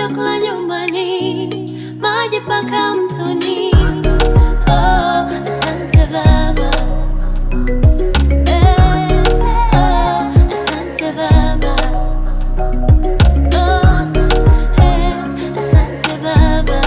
chakula nyumbani, maji paka mtoni. Oh, asante Baba. Eh, oh, asante Baba. Oh, eh, asante Baba.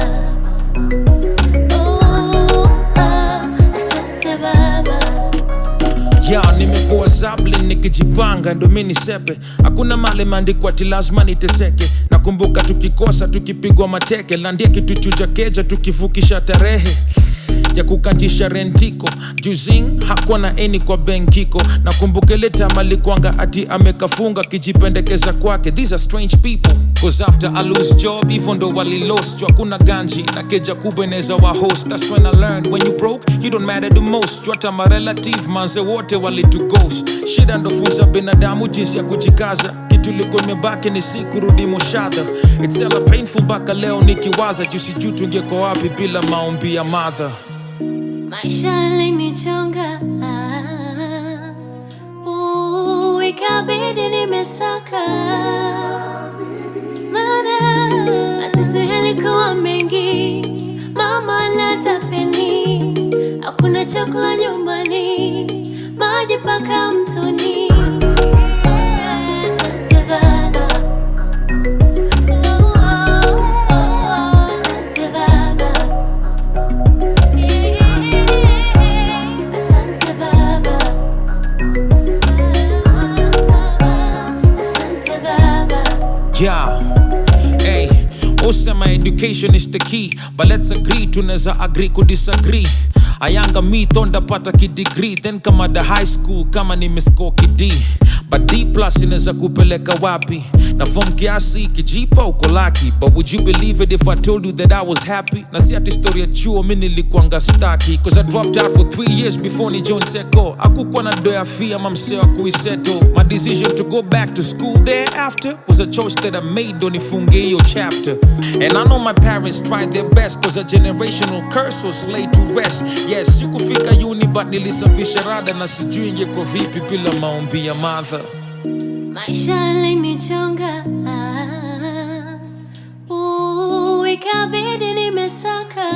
Oh, ah, asante Baba. ya nimekuwa zablin nikijipanga ndo mi nisepe hakuna male maandiko ati lazima niteseke nakumbuka tukikosa tukipigwa mateke landia kituchuja keja tukivukisha tarehe ya kukantisha rentiko juzing hakuwa na eni kwa benkiko nakumbuka ile time alikwanga ati amekafunga kijipendekeza kwake these are strange people cause after I lose job hivyo ndo walilost juu hakuna ganji na keja kubwa inaweza wa host that's when I learned when you broke you don't matter the most juu hata marelative manze wote walitu ghost shida ndo funza binadamu jinsi ya kujikaza kitu ilikuwa imebaki ni si kurudi mushadha it's hella painful mpaka leo nikiwaza juu sijui tungeko wapi bila maombi ya madha Maisha yalinichonga uh, ikabidi nimesaka mana mateso yalikuwa mengi, mama latapeni, hakuna chakula nyumbani, maji paka mtoni. Asante Baba. Oh, oh, oh, asante Baba. Asante Baba. Asante Baba. Yeah. Hey, usema education is the key but let's agree tunaweza agree kudisagree ayanga mi thondapata kidegree then kama the high school kama nimescore kid but d plus inaweza kupeleka wapi na form kiasi kijipa uko laki but would you believe it if i told you that i was happy na si ati story ya chuo mi nilikuanga staki cause i dropped out for three years before ni john seko akukuwa na doya fee ama msee wa kuiseto my decision to go back to school thereafter was a choice that i made ndo nifunge hiyo chapter and i know my parents tried their best cause a generational curse was laid to rest yes sikufika uni but nilisafisha rada na sijui ingekuwa vipi bila maombi ya madha Maisha yalinichonga uh, ikabidi nimesaka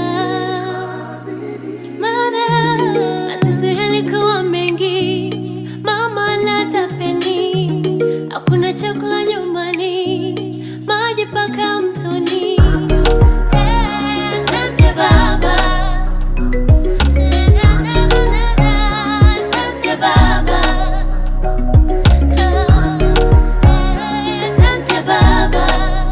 mana mateso yalikuwa mengi, mama latapeni, hakuna chakula nyumbani, maji paka mtoni. Asante Baba. Asante Baba. Asante Baba.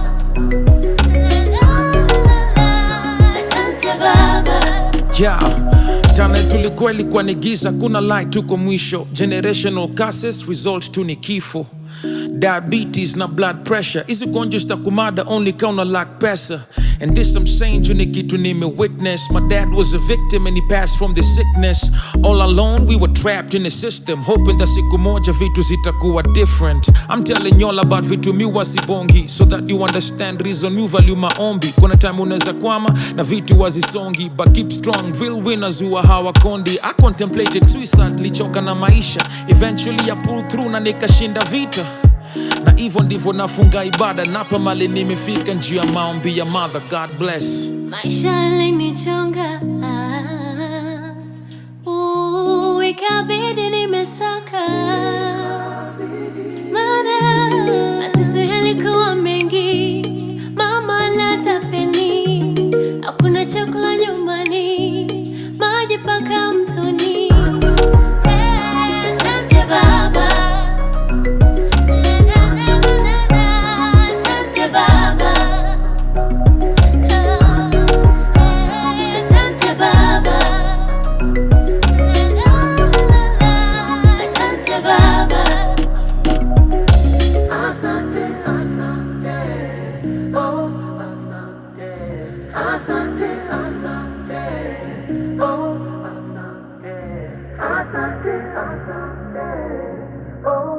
Asante Baba. yeah tana tulikuwa ilikuwa ni giza kuna light tuko mwisho generational curses result tu ni kifo diabetes na blood pressure hizi gonjwa zitakumada only kauna lack pesa and this I'm saying juu ni kitu nime witness my dad was a victim and he passed from the sickness all alone we were trapped in the system hoping that siku moja vitu zitakuwa different I'm telling y'all about vitu mi wasibongi so that you understand reason you value maombi kuna time unaweza kwama na vitu wazisongi but keep strong real winners huwa hawakondi I contemplated suicide nilichoka na maisha eventually I pulled through na nikashinda vita na hivyo ndivyo nafunga ibada napa mali nimefika njuu ya maombi ya mother god bless Maisha yalinichonga uh, ikabidi nimesaka mana mateso yalikuwa mengi, mama latapeni, hakuna chakula nyumbani, maji paka mtoni. Asante Baba. Asante Baba. Asante Baba. Asante Baba. Asante, asante, oh, asante, asante, asante, oh, asante, asante, asante, oh.